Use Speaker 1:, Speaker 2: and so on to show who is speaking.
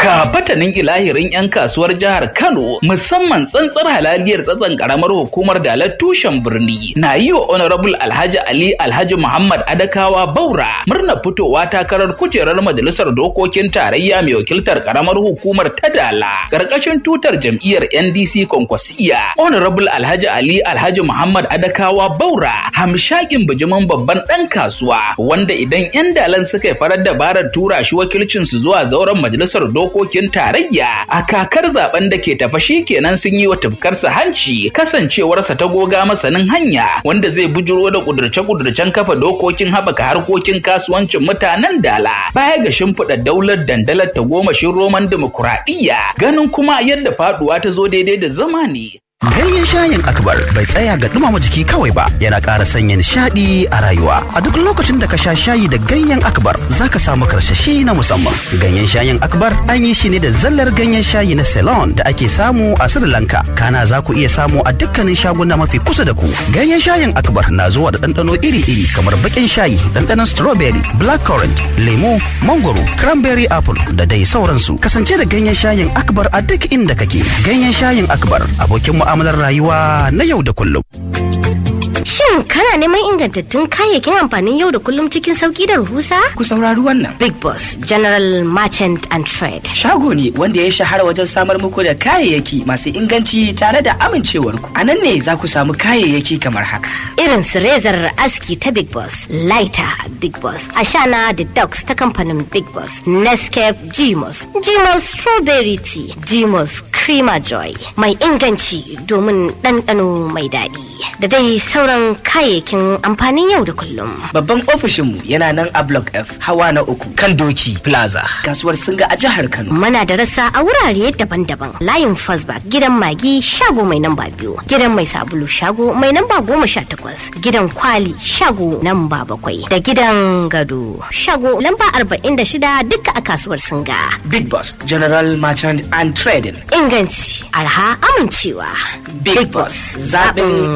Speaker 1: ka fatanin ilahirin 'yan kasuwar jihar Kano musamman tsantsar halaliyar tsatsan karamar hukumar dalar tushen birni na yi wa honorable Alhaji Ali Alhaji Muhammad Adakawa Baura murna fitowa takarar kujerar majalisar dokokin tarayya mai wakiltar karamar hukumar ta Dala karkashin tutar jam'iyyar NDC Konkwasiya honorable Alhaji Ali Alhaji Muhammad Adakawa Baura hamshakin bijimin babban dan kasuwa wanda idan 'yan dalan suka yi farar dabarar tura shi wakilcin su zuwa zauren majalisar dokokin tarayya a kakar zaben da ke tafa shi kenan sun yi wa tufkarsa hanci kasancewarsa ta goga masanin hanya wanda zai bujuro da kudurce-kudurcen kafa dokokin haɓaka harkokin kasuwancin mutanen dala baya ga shimfiɗa daular dandalar ta gomashin roman dimokuraɗiyya ganin kuma yadda faɗuwa ta zo daidai da zamani
Speaker 2: Ganyen shayin akbar bai tsaya ga dumama jiki kawai ba yana ƙara sanya nishaɗi a rayuwa. A duk lokacin da ka sha shayi da ganyen akbar za ka samu karsashi na musamman. Ganyen shayin akbar an yi shi ne da zallar ganyen shayi na Ceylon da ake samu a Sri Lanka. Kana za ku iya samu a dukkanin shaguna mafi kusa da ku. Ganyen shayin akbar na zuwa da ɗanɗano iri-iri kamar baƙin shayi, ɗanɗanon strawberry, blackcurrant, lemo, mangoro, cranberry apple da dai sauransu. Kasance da ganyen shayin akbar a duk inda kake. Ganyen shayin akbar abokin mu mu'amalar rayuwa na yau da kullum.
Speaker 3: Shin kana neman ingantattun kayayyakin amfanin yau da kullum cikin sauki da rahusa?
Speaker 4: Ku saurari wannan.
Speaker 3: Big Boss General Merchant and Trade.
Speaker 4: Shago ne wanda ya shahara wajen samar muku da kayayyaki masu inganci tare da amincewar ku. A nan ne za ku samu kayayyaki kamar haka.
Speaker 3: Irin su rezar aski ta Big Boss, Lighter Big Boss, Ashana da Dux ta kamfanin Big Boss, Nescape Gmos, Gmos Strawberry Tea, Gmos Creamer Joy, mai inganci domin ɗanɗano mai daɗi. Da dai sauran kayayyakin amfanin yau da kullum.
Speaker 4: Babban ofishinmu yana nan a Block F, hawa na uku, kan Doki Plaza, kasuwar Singa a jihar Kano.
Speaker 3: Muna da rasa a wurare daban-daban. Layin Fastback, gidan Magi, shago mai namba biyu, gidan mai sabulu shago mai namba goma sha takwas, gidan Kwali, shago namba bakwai, da gidan Gado, shago lamba arba'in da shida duka a kasuwar Singa.
Speaker 4: Big Boss, General Merchant and Trading.
Speaker 3: Inganci, arha, amincewa.
Speaker 4: Big Boss, zaɓin